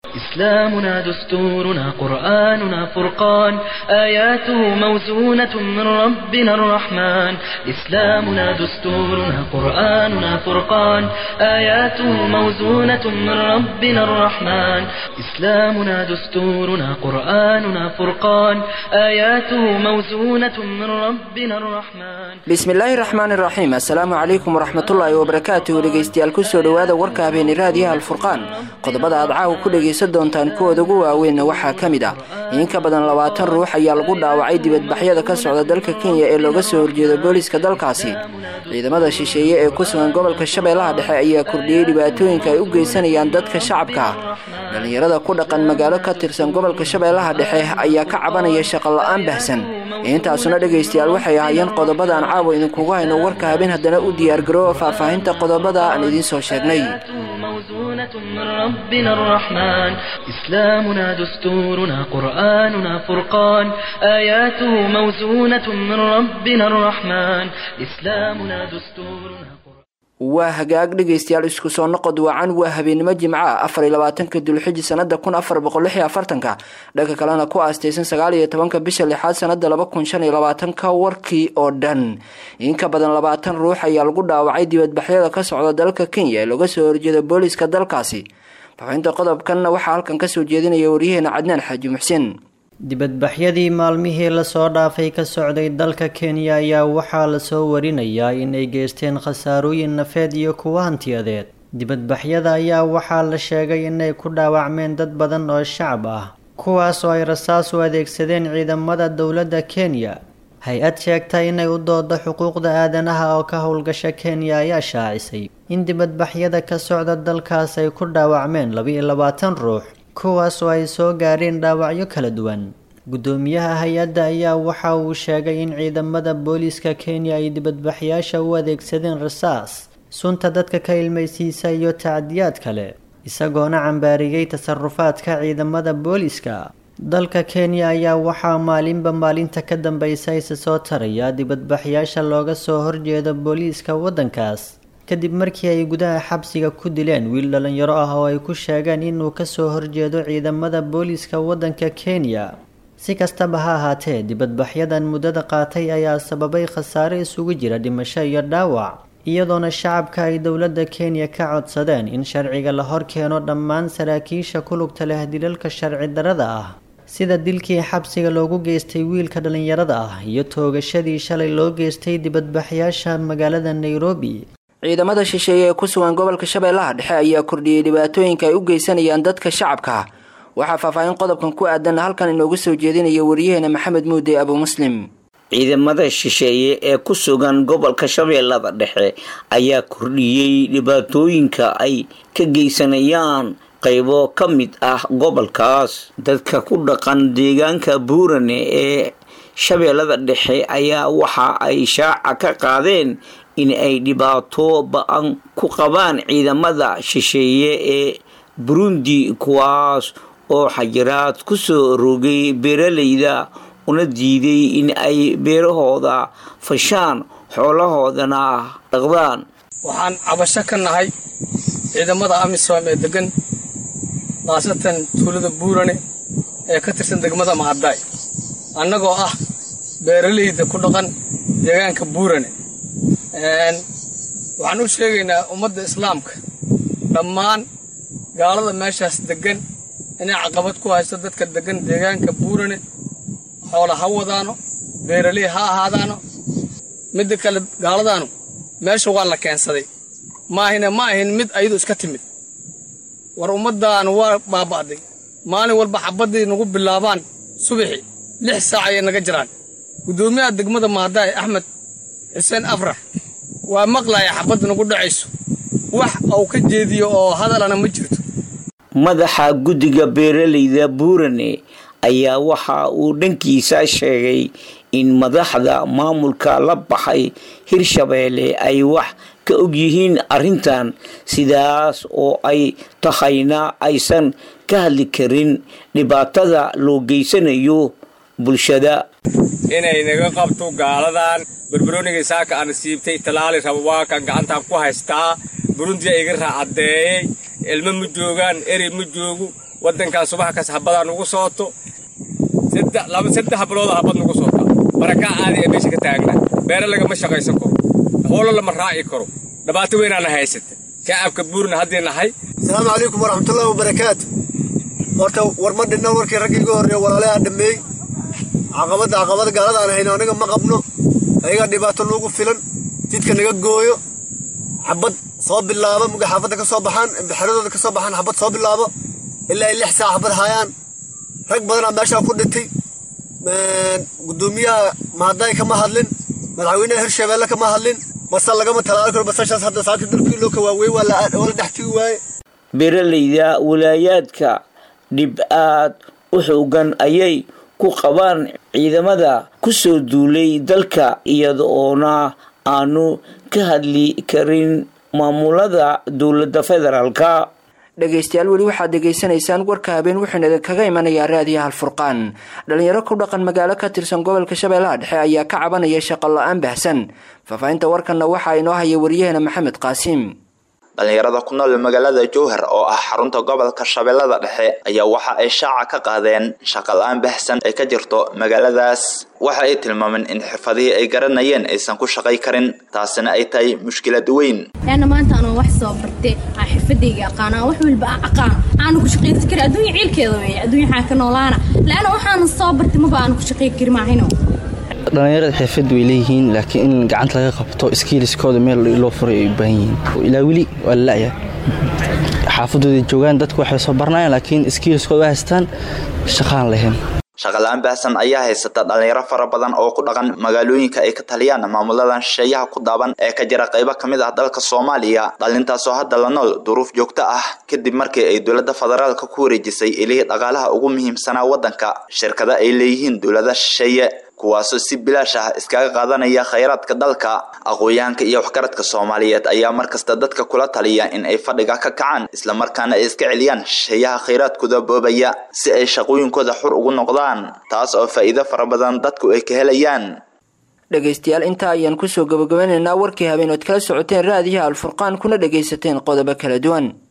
إسلامنا دستورنا قرآننا فرقان آياته موزونة من ربنا الرحمن إسلامنا دستورنا قرآننا فرقان آياته موزونة من ربنا الرحمن إسلامنا دستورنا قرآننا فرقان آياته موزونة من ربنا الرحمن bismillaahi raxmaan iraxiim assalaamu calaykum waraxmatullaahi wabarakaatuhu dhegeystayaal kusoo dhowaada warka habeeni raadiyaha alfurqaan qodobada aad caawa ku dhegaysan doontaan kuwooda ugu waaweynna waxaa ka mid ah in ka badan labaatan ruux ayaa lagu dhaawacay dibadbaxyada ka socda dalka kenya ee looga soo horjeedo booliska dalkaasi ciidamada shisheeye ee ku sugan gobolka shabeellaha dhexe ayaa kordhiyey dhibaatooyinka ay u geysanayaan dadka shacabka ah dhallinyarada ku dhaqan magaalo ka tirsan gobolka shabeellaha dhexe ayaa ka cabanaya shaqo la-aan bahsan intaasuna dhegaystayaal waxay ahaayeen qodobadaan caawa idinkugu hayno warka habeen haddana u diyaargaroowa faahfaahinta qodobada aan idiin soo sheegnay موزونة من ربنا الرحمن إسلامنا دستورنا قرآننا فرقان آياته موزونة من ربنا الرحمن إسلامنا دستورنا waa hagaag dhegaystayaal isku soo noqod wacan waa habeenimo jimca afar iyo labaatanka dulxiji sanada kun afar boqol lix iyo afartanka dhanka kalena ku aastaysan sagaal iyo tobanka bisha lixaad sanada laba kun shan iyo labaatanka warkii oo dhan in ka badan labaatan ruux ayaa lagu dhaawacay dibadbaxyada ka socda dalka kenya ee looga soo horjeeda booliska dalkaasi faxinta qodobkanna waxaa halkan kasoo jeedinaya waryaheena cadnaan xaaji muxsin dibadbaxyadii maalmihii lasoo dhaafay ka socday dalka kenya ayaa waxaa lasoo warinayaa inay geysteen khasaarooyin nafeed iyo kuwa hantiyadeed dibadbaxyada ayaa waxaa la sheegay inay ku dhaawacmeen dad badan oo shacab ah kuwaas oo ay rasaas u adeegsadeen ciidamada dowladda kenya hay-ad sheegta inay u doodo xuquuqda aadanaha oo ka howlgasha kenya ayaa shaacisay in dibadbaxyada ka socda dalkaas ay ku dhaawacmeen laba-iyo labaatan ruux kuwaas oo ay soo gaadheen dhaawacyo kala duwan guddoomiyaha hay-adda ayaa waxa uu sheegay in ciidamada booliiska kenya ay dibadbaxyaasha u adeegsadeen rasaas sunta dadka ka ilmaysiisa iyo tacdiyaad kale isagoona cambaariyey tasarufaadka ciidamada booliiska dalka kenya ayaa waxaa maalinba maalinta ka dambaysa isa soo taraya dibadbaxyaasha looga soo horjeedo booliiska waddankaas kadib markii ay gudaha xabsiga ku dileen wiil dhalinyaro ah oo ay ku sheegeen inuu kasoo horjeedo ciidamada booliiska waddanka kenya si kastaba ha ahaatee dibadbaxyadan muddada qaatay ayaa sababay khasaare isugu jira dhimasho iyo dhaawac iyadoona shacabka ay dowladda kenya ka codsadeen in sharciga la hor keeno dhammaan saraakiisha ku lugta leh dilalka sharci darada ah sida dilkii xabsiga loogu geystay wiilka dhalinyarada ah iyo toogashadii shalay loo geystay dibadbaxyaasha magaalada nairobi ciidamada shisheeye ee ku sugan gobolka shabeellaha dhexe ayaa kordhiyey dhibaatooyinka ay u geysanayaan dadka shacabka waxaa faahfaahin qodobkan ku aadan halkan inoogu soo jeedinaya waryaheena maxamed muude abu muslim ciidamada shisheeye ee ku sugan gobolka shabeellada dhexe ayaa kordhiyey dhibaatooyinka ay ka geysanayaan qaybo ka mid ah gobolkaas dadka ku dhaqan deegaanka buurane ee shabeellada dhexe ayaa waxa ay shaaca ka qaadeen in ay dhibaato ba-an ku qabaan ciidamada shisheeye ee burundi kuwaas oo xajiraad ku soo rogay beeralayda una diiday in ay beerahooda fashaan xoolahoodana dhaqdaan waxaan cabasho ka nahay ciidamada amisom ee degan khaasatan tuulada buurane ee ka tirsan degmada mahaddaay annagoo ah beeralayda ku dhaqan deegaanka buurane waxaan u sheegaynaa ummadda islaamka dhammaan gaalada meeshaas deggan inay caqabad ku haysto dadka deggan deegaanka buurane xoola ha wadaano beeraley ha ahaadaano midda kale gaaladaanu meesha waa la keensaday maahina ma ahin mid ayadu iska timid war ummaddaanu waa baaba'day maalin walba xabaddii nagu bilaabaan subaxi lix saac ayay naga jiraan guddoomiyaha degmada mahadaay axmed xuseen afrax waa maqlaya xabadda nagu dhacayso wax uu ka jeediyo oo hadalana ma jirto madaxa guddiga beeralayda buurane ayaa waxa uu dhankiisa sheegay in madaxda maamulka la baxay hirshabeelle ay wax ka ogyihiin arrintan sidaas oo ay tahayna aysan ka hadli karin dhibaatada loo geysanayo bulshada inay naga qabto gaaladan barbarooniga saaka aan siibtay talaali raba waa kan gacantaan ku haystaa burundiya iga raacadeeyey ilmo ma joogaan erey ma joogo waddankan subax kas habadaa nugu sooto saddex bilood habad nugu soota barakaa aadi ee meesha ka taagna beere lagama shaqaysan karo howlo lama raaci karo dhibaato weynaana haysata shacabka buurna haddii nahay asalaamu calaykum waraxmatullaahi wabarakaatu horta war ma dhinna warkii raggii iga horreeya walaalaha dhammeey caqabadda caqabada gaalada aan hayno aniga ma qabno ayagaa dhibaato nuugu filan jidka naga gooyo xabad soo bilaabo muga xaafadda ka soo baxaan xeradooda ka soo baxaan xabad soo bilaabo ilaa ay lix saac xabad hayaan rag badanaa meeshaa ku dhintay gudoomiyaha mahadaay kama hadlin madaxweynaha hirshabeelle kama hadlin basal lagama talaali karo basashaas hadda saaki dhulkii loo ka waaweyn waa la dhex tigi waaye beeralayda walaayaadka dhib aad u xoogan ayay ku qabaan ciidamada kusoo duulay dalka iyada oona aanu ka hadli karin maamulada dowladda federaalka dhegaystayaal weli waxaad degaysanaysaan warka habeen wuxuuna idinkaga imanayaa raadiyaha alfurqaan dhalinyaro ku dhaqan magaalo ka tirsan gobolka shabeellaha dhexe ayaa ka cabanaya shaqo la-aan baahsan faahfaahinta warkanna waxaa inoo haya wariyaheena maxamed qaasiim dhalinyarada ku nool magaalada jowhar oo ah xarunta gobolka shabeellada dhexe ayaa waxa ay shaaca ka qaadeen shaqa la-aan bahsan ay ka jirto magaaladaas waxa ay tilmaameen in xirfadihii ay garanayeen aysan ku shaqay karin taasina ay tahay mushkilad weyn laana maanta anoo wax soo bartay aan xirfadayga aqaana wax walba aan aqaan aanu ku shaqaysan karin adduunya ciilkeeda weeye adduunya waxaan ka noolaana laana waxaanu soo bartay maba aanu ku shaqay kari maahino dhalinyarada xirfad way leeyihiin laakiin in gacanta laga qabto skiiliskooda meel loo furay ay u baahan yihiin ilaa weli waa la la'ya xaafadooda joogaan dadku waxay soo baranayaan laakiin skiiliskooda waa haystaan shaqaan lahayn shaqala-aan baahsan ayaa haysata dhalinyaro fara badan oo ku dhaqan magaalooyinka ay ka taliyaan maamuladan shisheeyaha ku daaban ee ka jira qaybo ka mid ah dalka soomaaliya dhalintaasoo hadda la nool duruuf joogto ah kadib markii ay dowladda federaalka ku wareejisay ilihii dhaqaalaha ugu muhiimsanaa waddanka shirkada ay leeyihiin dowlada shisheeye kuwaasoo si bilaash ah iskaga qaadanaya khayraadka dalka aqoon-yahanka iyo waxgaradka soomaaliyeed ayaa markasta dadka kula taliya in ay fadhiga ka kacaan islamarkaana ay iska celiyaan shisheeyaha khayraadkooda boobaya si ay shaqooyinkooda xur ugu noqdaan taas oo faa'iido fara badan dadku ay ka helayaan dhegaystayaal intaa ayaan kusoo gabagabanaynaa warkii habeen ood kala socoteen raadiyaha alfurqaan kuna dhagaysateen qodobo kala duwan